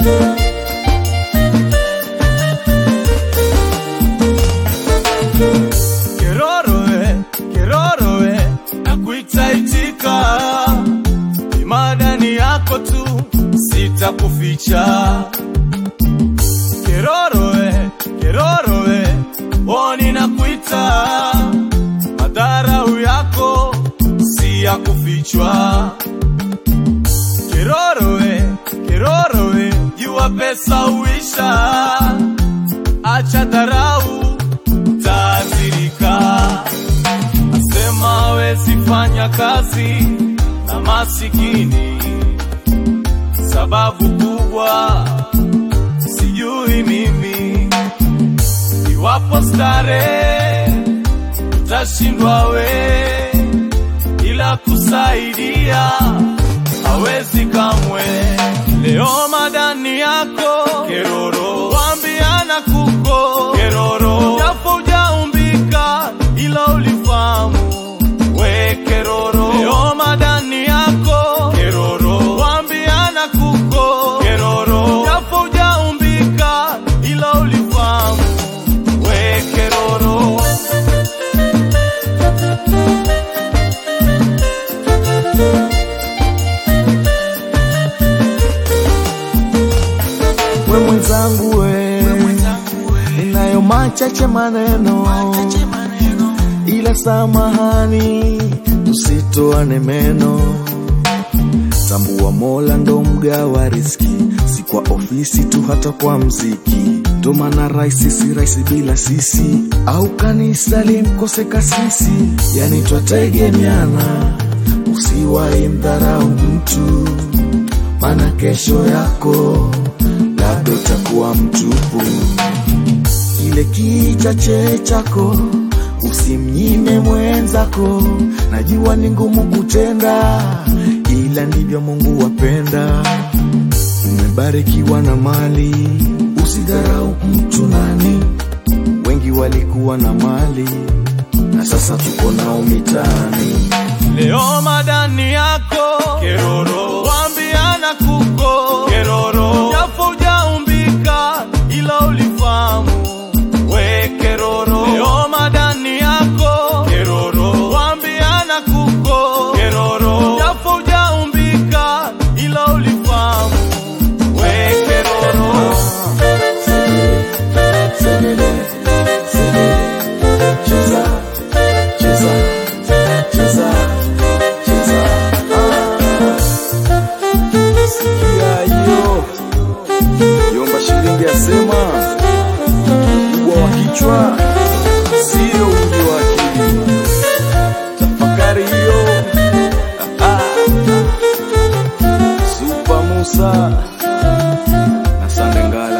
Kerorowe, kerorowe, nakuita itika, imadani yako tu sitakuficha. Kerorowe, kerorowe, oni nakuita, madharau yako si ya kufichwa. Kerorowe, kerorowe, jua pesa uisha, acha dharau utaathirika. Asema hawezi fanya kazi na masikini, sababu kubwa sijui mimi. Iwapo starehe utashindwa we, ila kusaidia hawezi kamwe. Leo madani yako keroro, wambiana kuko keroro, japo ujaumbika ila ulifahamu we keroro. Leo madani yako keroro, wambiana kuko keroro, japo ujaumbika ila ulifahamu we keroro. we mwenzangu we, ninayo machache maneno, ila samahani, tusitoane meno. Tambua Mola ndo mgawa riski, si kwa ofisi tu, hata kwa mziki. Ndo maana raisi si raisi bila sisi, au kanisa limkose kasisi, yani twategemeana. Usiwahi mdharau mtu, maana kesho yako labda utakuwa mtupu. Kile kichache chako usimnyime mwenzako, najua ni ngumu kutenda, ila ndivyo Mungu wapenda. Umebarikiwa na mali, usidharau mtu nani. Wengi walikuwa na mali na sasa tuko nao mitaani. Leo madani yako keroro, wambiana kuko keroro, japo ujaumbika ila ulifahamu we keroro. Leo madani yako keroro, wambiana kuko keroro, japo ujaumbika ila ulifahamu we keroro. Cheza, cheza, cheza, cheza. Ah. Sikia hiyo yomba shilingi asema ukubwa wa kichwa sio wingi wa akili. Tafakari hiyo. Ah. Super Musa na Sande Ngala